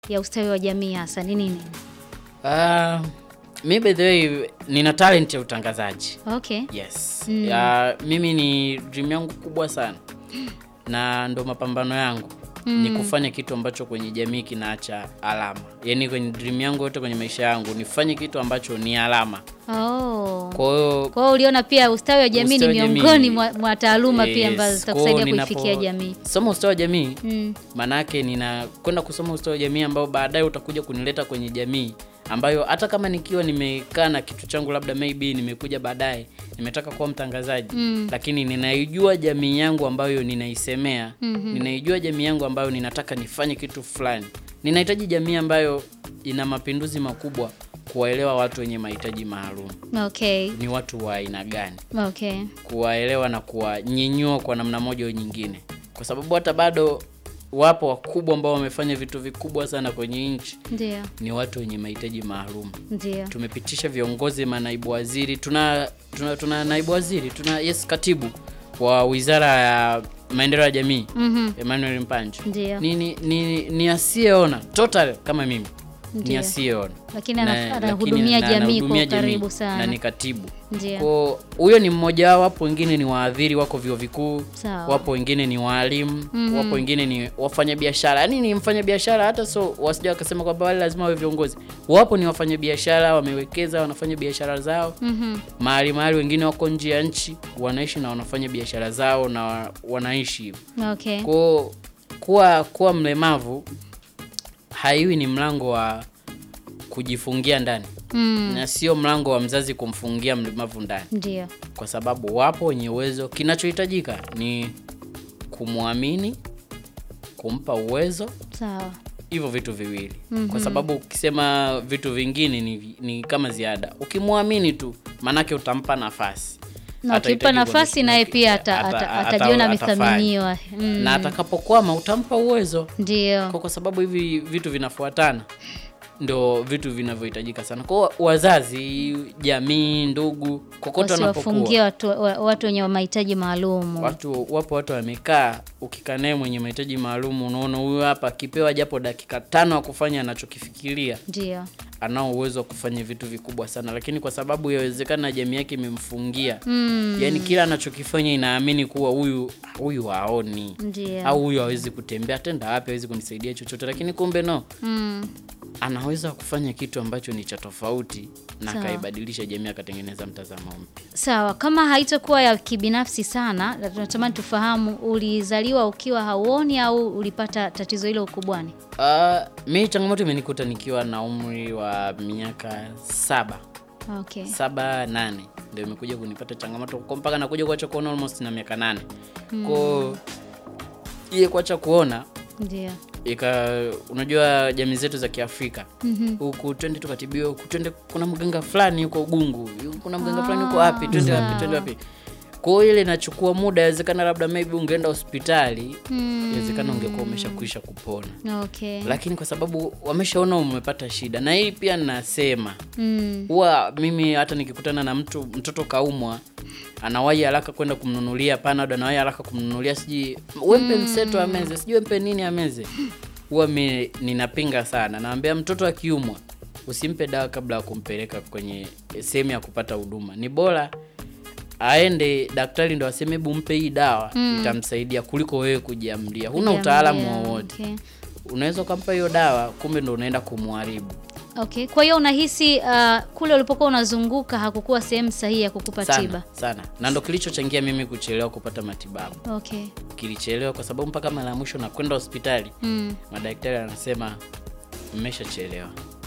ya ustawi wa jamii hasa ni nini? Uh, mi by the way nina talent ya utangazaji. Okay. Yes. Mm. Ya, mimi ni dream yangu kubwa sana na ndo mapambano yangu ni kufanya kitu ambacho kwenye jamii kinaacha alama. Yaani kwenye dream yangu yote kwenye maisha yangu nifanye kitu ambacho ni alama. Oh. Kwa hiyo Kwa hiyo uliona pia ustawi wa jamii ni Ustawi wa jamii. miongoni mwa, mwa taaluma pia yes, ambazo kwa zitakusaidia hiyo kuifikia ninapo- jamii. Soma ustawi wa jamii Mm. maanake ninakwenda kusoma ustawi wa jamii ambao baadaye utakuja kunileta kwenye jamii ambayo hata kama nikiwa nimekaa na kitu changu labda maybe nimekuja baadaye nimetaka kuwa mtangazaji Mm. lakini ninaijua jamii yangu ambayo ninaisemea Mhm. ninaijua jamii yangu ambayo ninataka nifanye kitu fulani ninahitaji jamii ambayo ina mapinduzi makubwa kuwaelewa watu wenye mahitaji maalum Okay. ni watu wa aina gani Okay. kuwaelewa na kuwanyenyua kwa namna moja au nyingine, kwa sababu hata bado wapo wakubwa ambao wamefanya vitu vikubwa sana kwenye nchi, Ndio. ni watu wenye mahitaji maalum. Ndio. Tumepitisha viongozi, manaibu waziri, tuna, tuna, tuna naibu waziri, tuna yes, katibu wa wizara ya maendeleo ya jamii Mhm. Emmanuel Mpanji Ndio. ni, ni, ni, ni asiyeona total kama mimi ni Ndio. asiyeona Lakini Na- ana- lakini anahudumia na- jamii anahudumia kwa ukaribu jamii, sana. na ni katibu Ndio. Kwa huyo ni mmoja wao, wapo wengine ni waadhiri wako vyuo vikuu, Sawa. wapo wengine ni waalimu, Mhm. wapo wengine ni wafanyabiashara. Yaani ni mfanyabiashara hata so wasija wakasema kwamba wale lazima wawe viongozi. Wapo ni wafanyabiashara, wamewekeza, wanafanya biashara zao. Mhm. Mahali mahali wengine wako nje ya nchi, wanaishi na wanafanya biashara zao na wa- wanaishi hivyo. Okay. Kwa kuwa kuwa mlemavu haiwi ni mlango wa kujifungia ndani Mm. na sio mlango wa mzazi kumfungia mlemavu ndani Ndio. kwa sababu wapo wenye uwezo. Kinachohitajika ni kumwamini, kumpa uwezo, Sawa. hivyo vitu viwili Mhm. kwa sababu ukisema vitu vingine ni, ni kama ziada. Ukimwamini tu, maanake utampa nafasi Na Atahitaji ukimpa nafasi kuonekana- naye pia ata, ata- ata, ata- atajiona atafanya. amethaminiwa. Mm. na atakapokwama utampa uwezo Ndio. kwa, kwa sababu hivi vitu vinafuatana ndo vitu vinavyohitajika sana kwa wazazi, jamii, ndugu, kokote wanapokuwa Wasiwafungie watu, wa- watu wenye mahitaji maalum. watu wapo watu wamekaa, ukikaa naye mwenye mahitaji maalum, unaona huyu hapa akipewa japo dakika tano ya kufanya anachokifikiria, Ndio. anao uwezo wa kufanya vitu vikubwa sana, lakini kwa sababu yawezekana jamii yake imemfungia Mm. yani kila anachokifanya inaamini kuwa huyu huyu haoni Ndio. au huyu hawezi kutembea, atenda wapi, hawezi kunisaidia chochote, lakini kumbe no, Mm. anaweza kufanya kitu ambacho ni cha tofauti na Sawa. akaibadilisha jamii, akatengeneza mtazamo mpya. Sawa, kama haitakuwa ya kibinafsi sana, na tunatamani tufahamu, ulizaliwa ukiwa hauoni au ulipata tatizo hilo ukubwani? Uh, mi changamoto imenikuta nikiwa na umri wa miaka saba Okay. saba nane ndio imekuja kunipata changamoto kwa mpaka nakuja kuacha kuona almost na miaka nane ko iye kuacha kuona Ndio. ika unajua jamii zetu za Kiafrika Mhm. huku twende tukatibiwa, huku twende, kuna mganga fulani huko Gungu, kuna mganga fulani huko wapi, twende wapi, twende wapi. Kwa hiyo ile inachukua muda, inawezekana labda maybe ungeenda hospitali, Mm. inawezekana ungekuwa umeshakwisha kupona, Okay. lakini kwa sababu wameshaona umepata shida, na hii pia nasema Mm. huwa mimi hata nikikutana na mtu mtoto kaumwa anawahi haraka kwenda kumnunulia panado, anawahi haraka kumnunulia sijui wempe mseto ameze, sijui wempe nini ameze, huwa mi ninapinga sana. Naambia mtoto akiumwa usimpe dawa kabla ya kumpeleka kwenye sehemu ya kupata huduma. Ni bora aende daktari ndo aseme hebu mpe hii dawa itamsaidia, kuliko wewe kujiamlia. Huna utaalamu Kujiambia, wowote, Okay. unaweza ukampa hiyo dawa, kumbe ndo unaenda kumharibu. Okay. Kwa hiyo unahisi uh, kule ulipokuwa unazunguka hakukuwa sehemu sahihi ya kukupa sana tiba? sana, na ndo kilichochangia mimi kuchelewa kupata matibabu. Okay. Kilichelewa kwa sababu mpaka mara ya mwisho na kwenda hospitali, Mm. madaktari anasema mmeshachelewa,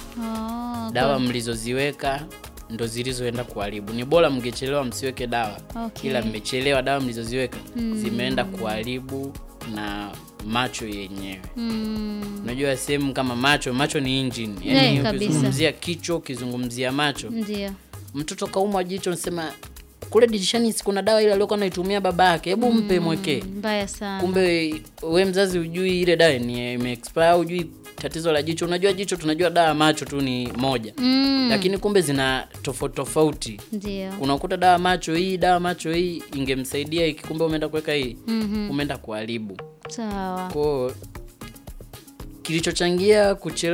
Oh, dawa mlizoziweka ndo zilizoenda kuharibu. Ni bora mngechelewa msiweke dawa, Okay. ila mmechelewa, dawa mlizoziweka zimeenda kuharibu na macho yenyewe. Mm. Unajua sehemu kama macho, macho ni engine, Yeah, yani kabisa. ukizungumzia kichwa, ukizungumzia macho Ndio. mtoto kaumwa jicho, nasema kule dirishani si kuna dawa ile aliyokuwa anaitumia baba yake, hebu mpe mwekee. Mbaya sana. Kumbe we mzazi hujui ile dawa ni ime expire, hujui tatizo la jicho. Unajua jicho, tunajua dawa ya macho tu ni moja, Mm. lakini kumbe zina tofauti tofauti. Ndio. Unakuta dawa macho hii, dawa macho hii ingemsaidia hiki, kumbe umeenda kuweka hii, Mhm. umeenda kuharibu. Sawa. Kwa kilichochangia kuchelewa